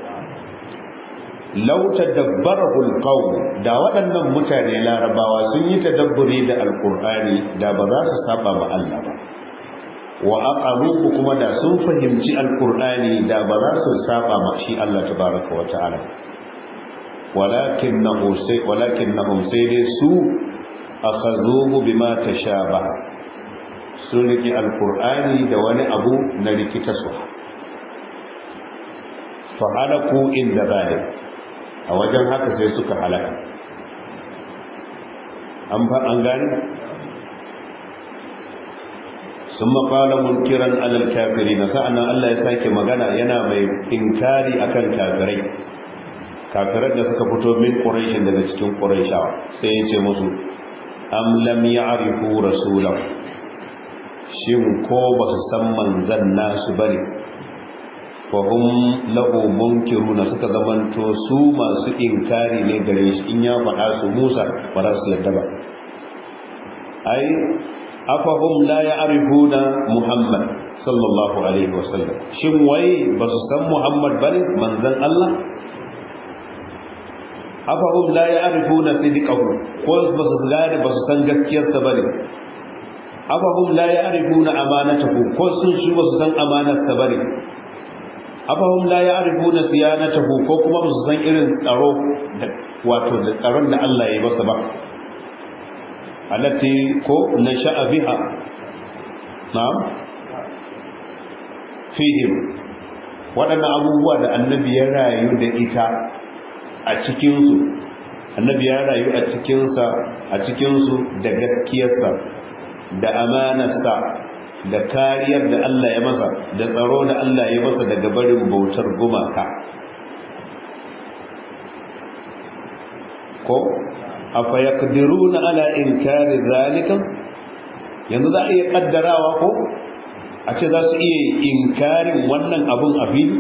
lau tadabbarahu alqawm da waɗannan mutane larabawa sun yi tadabburi da alqur'ani da ba za su saba ma Allah ba wa aqaluhu kuma da sun fahimci alqur'ani da ba za su saba ma shi Allah tabaraka wa ta'ala walakinahu sai walakinahum sai dai su akhadhuhu bima tashabaha sun riki alqur'ani da wani abu na rikita su fa halaku inda zalik a wajen haka sai suka halaka an fa an gani sun maƙala munkiran alal kafiri na sa'anan Allah ya sake magana yana mai inkari akan kafirai kafirar da suka fito min ƙuraishin daga cikin ƙuraishawa sai ya ce musu am lam ya'rifu rasulahu shin ko ba su san manzan nasu bane fahim lahu munkiruna suka zamanto su masu inkari ne gare shi in ya faɗa su Musa ba za su yadda ba ai afahum la ya'rifuna Muhammad sallallahu alaihi wasallam shin wai ba su san Muhammad bane manzon Allah afahum la ya'rifuna sidqahu ko ba su gane ba su san gaskiyarsa bane afahum la ya'rifuna amanatahu ko sun shi ba su san amanarsa bane afahum la ya'rifuna siyanatahu ko kuma ba su san irin tsaro da wato da tsaron da Allah ya masa ba allati ko nasha'a biha na'am fihim waɗannan abubuwa da annabi ya rayu da ita a cikinsu annabi ya rayu a cikinsa a cikinsu da gaskiyarsa da amanarsa da kariyar da Allah ya masa da tsaro da Allah ya masa daga barin bautar gumaka ko afa yaqdiruna ala inkari zalika yanzu za a iya kaddarawa ko a ce za su iya inkarin wannan abun a fili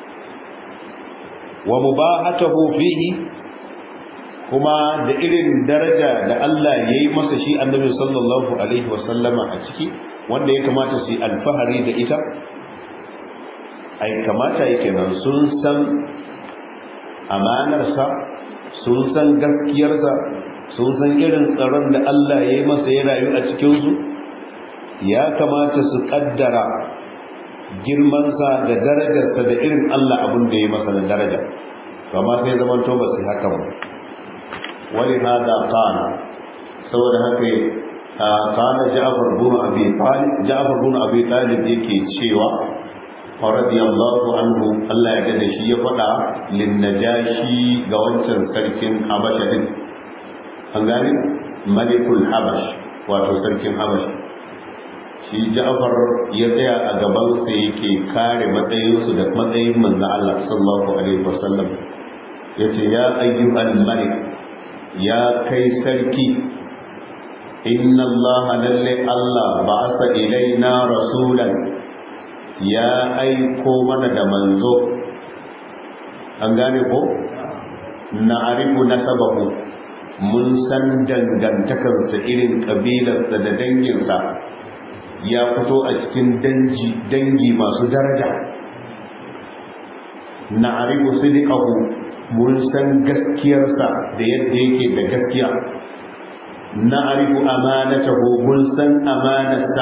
wa mubahatahu fihi kuma da irin daraja da Allah ya yi masa shi annabi sallallahu alaihi wasallama a ciki wanda ya kamata su yi alfahari da ita ai kamata yake nan sun san amanarsa sun san gaskiyarsa sun san irin tsaron da Allah ya yi masa ya rayu a cikinsu ya kamata su kaddara girmansa da darajarsa da irin Allah abin da ya masa da daraja kama sai zaman to ba su haka ba wani hada kana saboda haka kana Ja'far bin Abi Talib Ja'far bin Abi Talib yake cewa radiyallahu anhu Allah ya gane shi ya faɗa lin najashi ga wancan sarkin Habasha din an gane malikul habash wato sarkin habash shi Ja'far ya tsaya a gaban sa yake kare matsayinsu da matsayin manzo Allah sallallahu alaihi wasallam yace ya ayyuhal malik ya kai sarki inna Allah lalle Allah ba'asa ilaina rasulan ya aiko mana da manzo an gane ko na arifu nasabahu mun san dangantakarsa irin kabilarsa da danginsa ya fito a cikin dangi masu daraja na arifu sidiqahu mun san gaskiyarsa da yadda yake da gaskiya na arifu amanatahu mun san amanarsa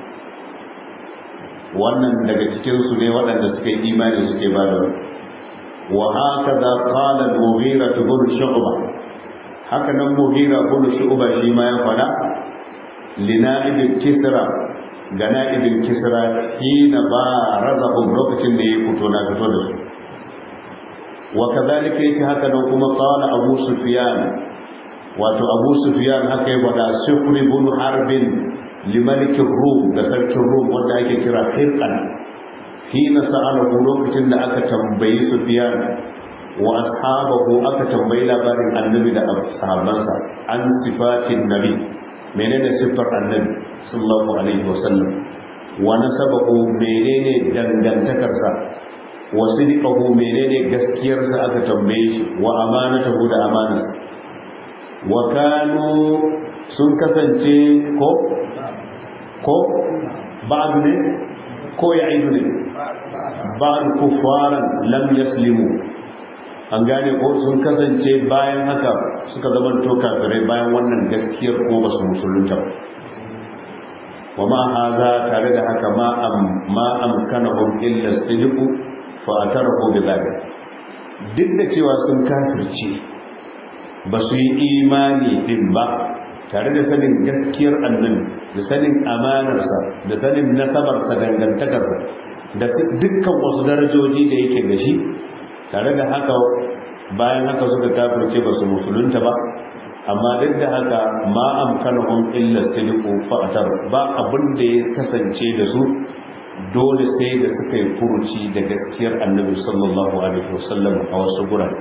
wannan daga cikinsu ne waɗanda suka yi imani suke ba da wa haka za ƙala mughira ta gudu shu'uba haka nan mughira gudu shu'uba shi ma ya faɗa lina'ibin kisra ga na'ibin kisra hina ba razahum lokacin da ya fito na fito da su wa kazalika yake haka nan kuma qala abu sufyan wato abu sufyan haka ya faɗa sufri ibn harbin limalikin rum da sarkin rum wanda ake kira hirkan hina sa'alahu lokacin da aka tambayi sufyan wa ashabahu aka tambayi labarin annabi da sahabbansa an sifatin nabi menene siffar annabi sallallahu alaihi wasallam wa nasabahu menene dangantakarsa wa sidqahu menene gaskiyarsa aka tambaye shi wa amanatahu da amanarsa wa kanu sun kasance ko ko ba'd ne ko ya'idu ne ba'd kuffaran lam yaslimu an gane ko sun kasance bayan haka suka zama to kafirai bayan wannan gaskiyar ko ba su musulunta ba wa ma haza tare da haka ma am ma amkanahum illa sidqu fa atarahu bi dhalik duk da cewa sun kafirce ba su yi imani din ba tare da sanin gaskiyar annabi da sanin amanarsa da sanin nasabarsa dangantakarsa da dukkan wasu darajoji da yake da shi tare da haka bayan haka suka kafirce ba su musulunta ba amma duk da haka ma amkanahum illa sidiqu fa'tar ba abin da ya kasance da su dole sai da suka yi furuci da gaskiyar annabi sallallahu alaihi wasallam a wasu gurare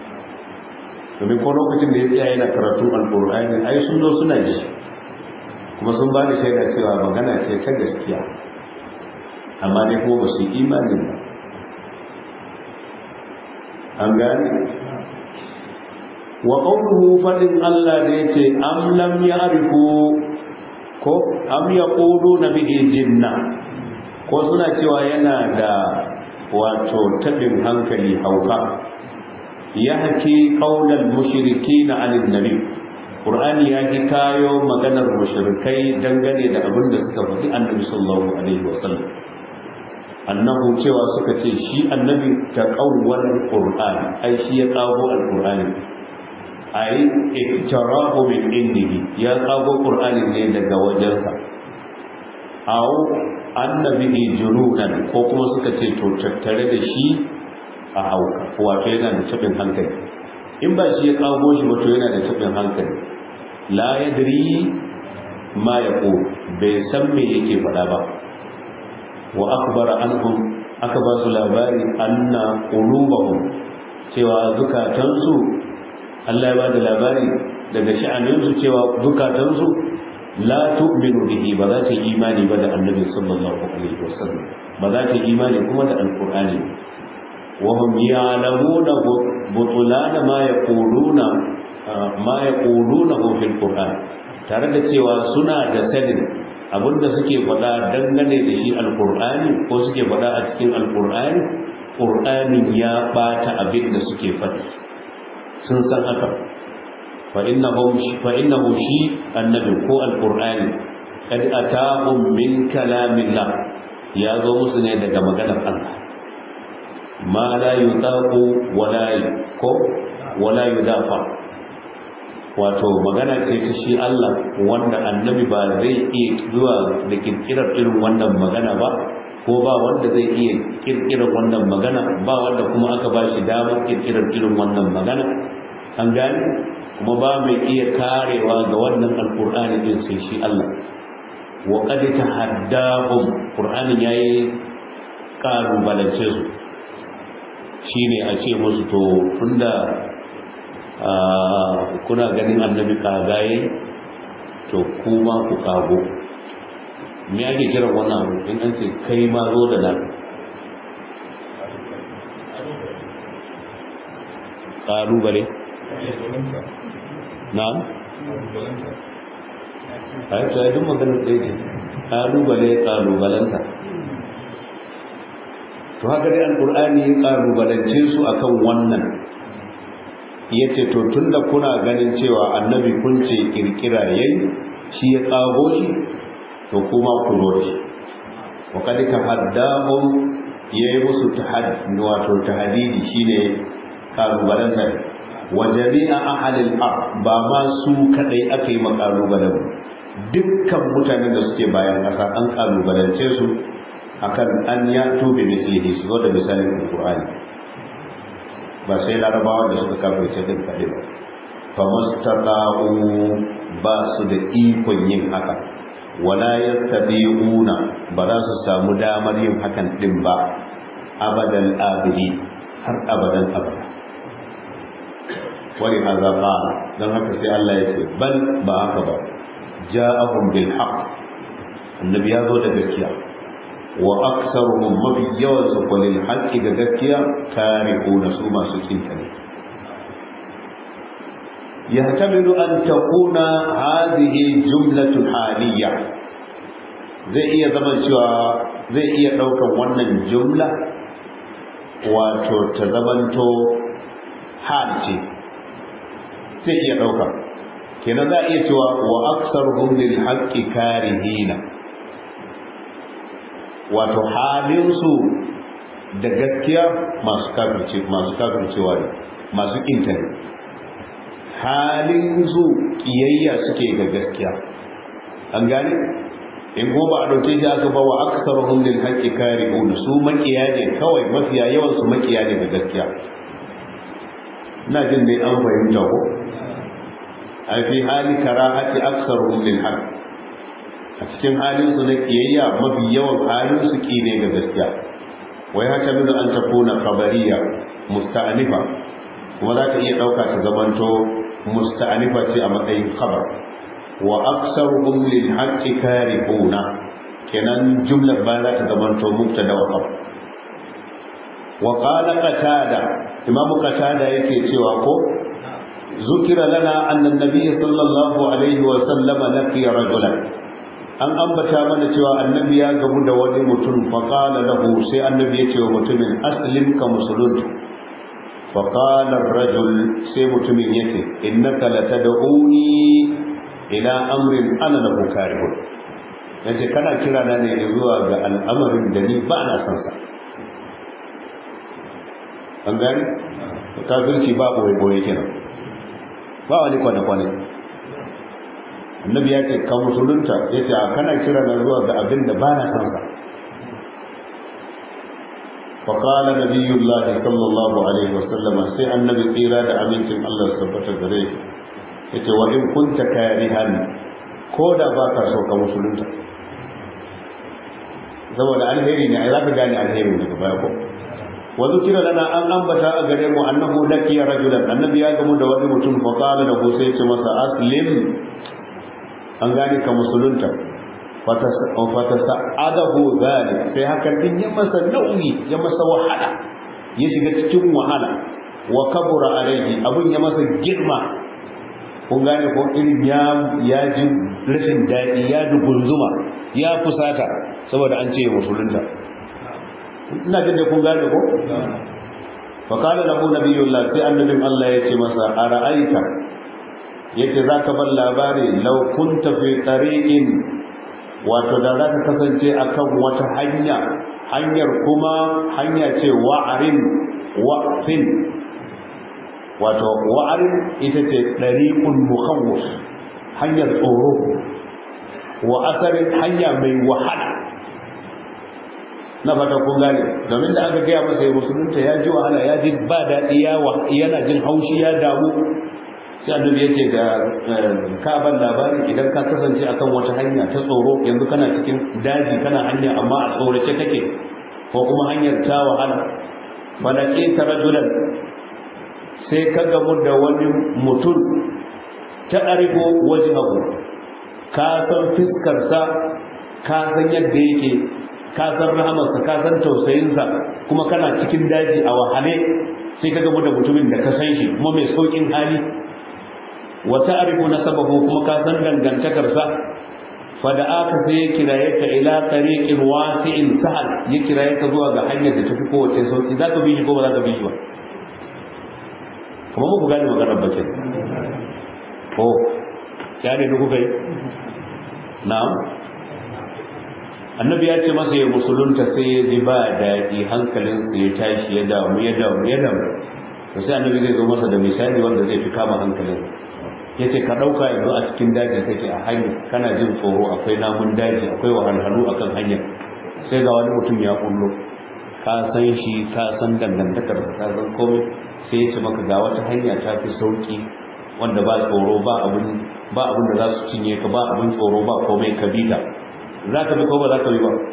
domin ko lokacin da ya tsaya yana karatun alƙur'ani ai sun zo suna ji kuma sun ba da shaida cewa magana ce ta gaskiya amma dai kuma ba su yi imanin ba an gane wa qawluhu fadin Allah da yace am lam ya'rifu ko am yaquluna bihi jinna ko suna cewa yana da wato tabin hankali hauka yahki qaulal mushrikin anil nabi qur'ani ya ji kayo maganar mushrikai dangane da abin da suka faɗi annabi sallallahu alaihi wasallam annahu cewa suka ce shi annabi ta qawwal qur'ani ai shi ya kago alqur'ani ai iktarahu min indihi ya kago qur'ani ne daga wajensa aw annabi jununan ko kuma suka ce to tattare da shi a hauka wato yana da tabin hankali in ba shi ya kago shi ba to yana da tabin hankali la yadri ma yaqul bai san me yake faɗa ba wa akbara anhum aka ba su labari anna qulubahum cewa zukatansu Allah ya ba da labari daga sha'aninsu cewa zukatansu la tu'minu bihi ba za ta yi imani ba da annabi sallallahu alaihi wasallam ba za ta yi imani kuma da alqur'ani wa hum ya'lamuna butulana ma yaquluna ma yaquluna fil qur'an tare da cewa suna da sanin abinda suke faɗa dangane da shi alqur'ani ko suke faɗa a cikin alqur'ani qur'anin ya bata abin da suke faɗi sun san haka فإنه شيء النبي هو القرآن قد أتاهم من كلام الله يا ذو مسلم daga maganar Allah ma la yutaqu wala ko wala yudafa wato magana ce ta shi Allah wanda annabi ba zai iya zuwa da kirkirar irin wannan magana ba ko ba wanda zai iya kirkirar wannan magana ba wanda kuma aka ba shi damar kirkirar irin wannan magana an gane kuma ba mai iya karewa ga wannan alkur'ani din sai shi Allah wa qad tahaddahum qur'anin yayi karubalance su shine a ce musu to tunda kuna ganin annabi kagaye to kuma ku kago me ake kira wannan abu in an ce kai ma zo da nan ƙalubale na a yi tsaye duk maganar ɗaya ce ƙalubale ƙalubalanta to haka dai alƙur'ani ya ƙalubalance su akan wannan ya ce to tun da kuna ganin cewa annabi kun ce ƙirƙira yayi shi ya ƙago shi to kuma ku zo shi wa kad ka haddahum yayi musu wato tahdidi shine kalubalanta wa jami'a ahlil ard ba ma su kadai aka yi makalubalen dukkan mutanen da suke bayan ƙasa an kalubalance su akan an ya tobe mislihi su zo da misalin alqur'ani ba sai larabawa da suka kafirce din kadai ba fa mastata'u ba su da ikon yin haka wala yastabi'una ba za su samu damar yin hakan din ba abadan abidi har abadan abada wani azaba don haka sai Allah ya ce bal ba haka ba ja'ahum bil haqq annabi ya zo da gaskiya wa aktsaruhum mafi yawan su kulil haqqi da gaskiya kari'una su masu kinta ne yahtamilu an takuna hadhihi jumlatun haliyya zai iya zama cewa zai iya daukan wannan jumla wato ta zamanto hal ce zai iya ɗauka kenan za a iya cewa wa aksar lil haqqi karihina wato halinsu da gaskiya masu kafirce masu kafircewa ne masu kinta ne halinsu kiyayya suke ga gaskiya an gane in ko ba a dauke shi aka ba wa aksar lil haqqi karihuna su makiya ne kawai mafiya yawan su makiya ne ga gaskiya ina jin dai an fahimta ko a fi hali karahati aksaruhum lil haqq a cikin halin su na kiyayya mafi yawan halin su ki ne ga gaskiya wai haka min an takuna khabariya musta'anifa kuma za ta iya dauka ta zamanto musta'anifa ce a matsayin khabar wa aksaruhum lil haqq karihuna kenan jumlar ba za ta zamanto mubtada wa khabar wa qala qatada imamu qatada yake cewa ko zukira lana anna nabiy sallallahu alaihi wa sallama laqiya rajulan an ambata mana cewa annabi ya gamu da wani mutum fa qala lahu sai annabi ya ce wa mutumin aslim ka musulun fa qala ar-rajul sai mutumin yace innaka latad'uni ila amrin ana lahu karihun yace kana kira na ne zuwa ga al'amarin da ni ba na son sa an gani kafirci ba boye boye kenan ba wani kwane kwane annabi ya ce ka musulunta ya ce a kana kira na zuwa ga abin da ba na son sa فقال نبي الله صلى الله عليه وسلم سي النبي tsira da amincin Allah tabbata gare yace wa in kunta karihan ko da ba ka so ka musulunta saboda alheri ne ai za ka gane alheri daga baya ko wa zukira lana an ambata a gare mu annahu lakiya rajulan annabi ya gamu da wani mutum fa qala lahu sai ce masa aslim an gane ka musulunta fata sa'adahu zalik sai hakan din ya masa nauyi ya masa wahala ya shiga cikin wahala wa kabura alaihi abun ya masa girma kun gane ko irin ya ya ji rashin daɗi ya dugunzuma ya fusata saboda an ce musulunta ina jin da kun gane ko fa kana lahu nabiyullah sai annabin Allah ya ce masa ara'aita yace zaka bar labari law kunta fi tariqin wato da za ka kasance akan wata hanya hanyar kuma hanya ce wa'arin wa'fin wato wa'arin ita ce dariqun mukhawwif hanyar tsoro wa asarin hanya mai wahala na fata kun gane domin da aka gaya masa ya musulunta ya ji wahala ya ji ba daɗi yana jin haushi ya damu sai annabi ya ce da ka ban labari idan ka kasance akan wata hanya ta tsoro yanzu kana cikin daji kana hanya amma a tsorace kake ko kuma hanyar ta wahala falake ta rajulan sai ka gamu da wani mutum ta ɗariko wajen abu ka san fiskarsa ka san yadda yake ka san rahamarsa ka san tausayinsa kuma kana cikin daji a wahale sai ka gamu da mutumin da ka san shi kuma mai saukin hali wa ta'rifu nasabahu kuma ka san dangantakarsa fa da aka sai ya kiraye ka ila tariqin wasi'in sahal ya kiraye ka zuwa ga hanyar da tafi kowace sauki za ka bi shi ko ba za ka bi shi ba kuma muku gane maganar bakin ko ya ne kuka yi na'am annabi ya ce masa ya musulunta sai ya ji ba daɗi hankalinsa ya tashi ya damu ya damu ya damu to sai annabi zai zo masa da misali wanda zai fi kama hankalin ya ce ka ɗauka yanzu a cikin daji kake a hanya kana jin tsoro akwai namun daji akwai wahalhalu akan hanya sai ga wani mutum ya kullo ka san shi ka san dangantakar ka san komai sai ya ce maka ga wata hanya ta fi sauki wanda ba tsoro ba abin ba abin da za su cinye ka ba abin tsoro ba komai ka bi ta za ka bi ko ba za ka bi ba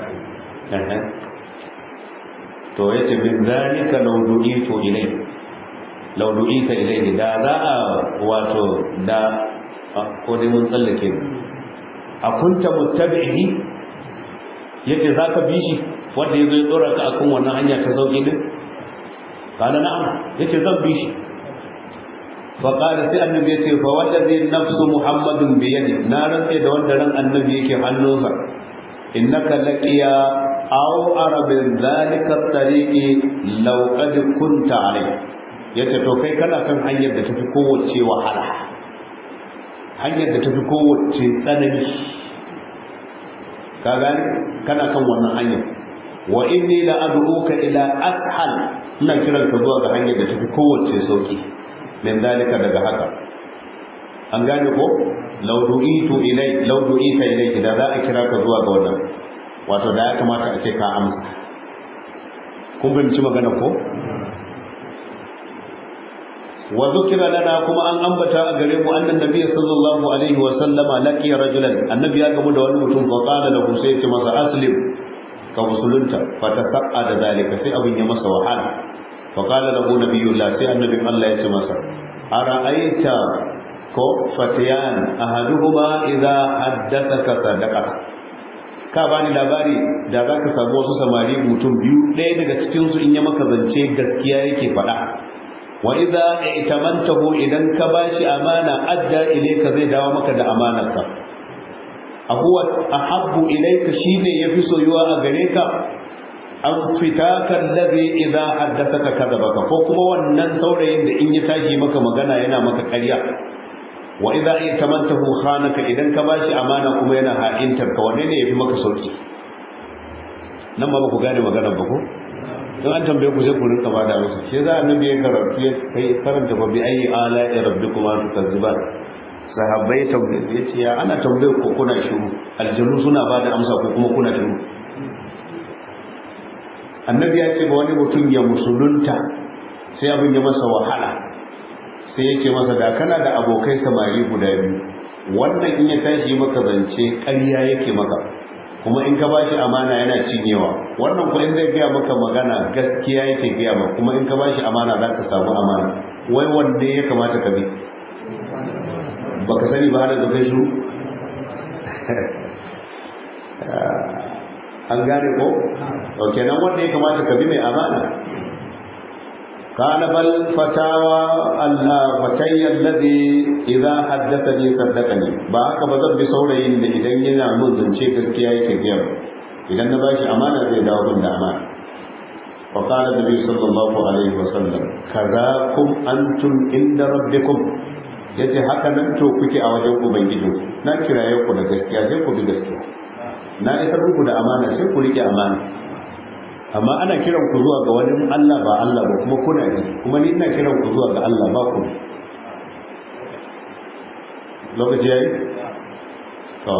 to ya ce min zalika law du'itu ilai law du'ita ilai da za a wato da ko dai mun tsallake a kunta muttabi'i yace za ka bi shi wanda ya zo ya tsora ka akan wannan hanya ta sauki din kana na'am yace zan bi shi فقال سي النبي يتي فوالذي نفس محمد بيده نارن سي da wanda ran annabi yake hannunsa innaka laqiya aw arabin zalika tariqi law qad kunta alai yace to kai kana kan hanyar da tafi kowace wahala hanyar da tafi kowace tsanani ka gani kana kan wannan hanyar wa inni la ad'uka ila ashal ina kiranka zuwa ga hanyar da tafi kowace sauki min dalika daga haka an gane ko law du'itu ilai law du'ita ilai da za a kira ka zuwa ga wannan wato da ya kamata a ce ka amsa kun fahimci magana ko wa zukira lana kuma an ambata a gare mu annan nabiy sallallahu alaihi wa sallama laqiya rajulan annabi ya gamu da wani mutum fa qala lahu sai ya ce masa aslim ka musulunta fa tasaqqa da zalika sai abin ya masa wahala فقال له نبي الله سي النبي الله يتمسى أرأيت كو فتيان أحدهما إذا حدثك صدقة ka bani labari da za ka samu wasu samari mutum biyu ɗaya daga cikinsu in ya maka zance gaskiya yake faɗa wa idza i'tamantahu idan ka bashi amana adda ilayka zai dawo maka da amanarka ahuwa ahabbu ilayka shine yafi soyuwa a gare ka an fita kan lazi idan haddasaka kadabaka ko kuma wannan saurayin da in ya tashi maka magana yana maka ƙarya wa idan ya tamantahu khanaka idan ka bashi amana kuma yana ha'intar ka wanne ne yafi maka sauki nan ba ku gane maganar ba ko don an tambaye ku sai ku rinka bada musu shi za annabi ya karatu ya kai karanta fa bi ayi ala rabbikuma tukazziban sahabbai tambaye yace ya ana tambaye ku kuna shiru aljanu suna bada amsa ko kuma kuna shiru annabi ya ce ba wani mutum ya musulunta sai abin ya masa wahala sai ya ce masa da kana da abokai samari guda biyu wannan in ya tashi maka zance ƙarya yake maka kuma in ka ba shi amana yana cinyewa wannan kuma in zai gaya maka magana gaskiya yake gaya maka kuma in ka ba shi amana za ka samu amana wai wanda ya kamata ka bi baka sani ba hada da kai su an gane ko to kenan wanda ya kamata ka bi mai amana kana bal fatawa Allah fatayya alladhi idza haddathani saddaqani ba haka ba zan bi saurayin da idan yana mun zance gaskiya yake gaya idan na bashi amana zai dawo min da amana fa qala nabi sallallahu alaihi wasallam kazakum antum inda rabbikum yace haka nan to kuke a wajen ubangiji na kiraye ku da gaskiya sai ku bi gaskiya na isar muku da amana sai ku rike amana amma ana kiran ku zuwa ga wani Allah ba Allah ba kuma kuna ji kuma ni ina kiran ku zuwa ga Allah ba ku lokaci yayi to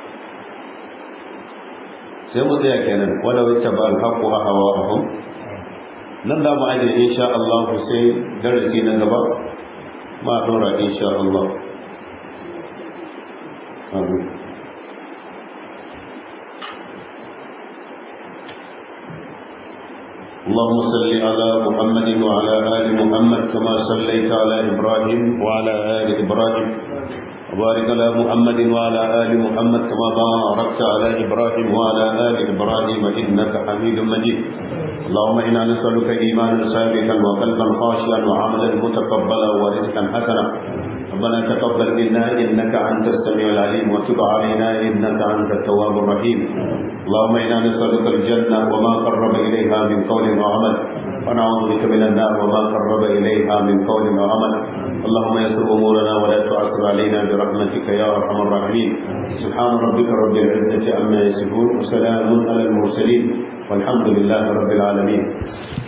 sai mu tsaya kenan wala wacce ba alhaqu hawa ahum nan da mu aje insha Allah sai darasi na gaba ma dora insha Allah amin اللهم صل على محمد وعلى آل محمد كما صليت على إبراهيم وعلى آل إبراهيم وبارك على محمد وعلى آل محمد كما باركت على إبراهيم وعلى آل إبراهيم إنك حميد مجيد اللهم إنا نسألك إيمانا ثابتا وقلبا خاشعا وعملا متقبلا ورزقا حسنا ربنا تقبل منا إنك أنت السميع العليم وتب علينا إنك أنت التواب الرحيم اللهم إنا نسألك الجنة وما قرب إليها من قول وعمل ونعوذ بك من النار وما قرب إليها من قول وعمل اللهم يسر أمورنا ولا تعسر علينا برحمتك يا أرحم الراحمين سبحان ربك رب العزة عما يصفون وسلام على المرسلين والحمد لله رب العالمين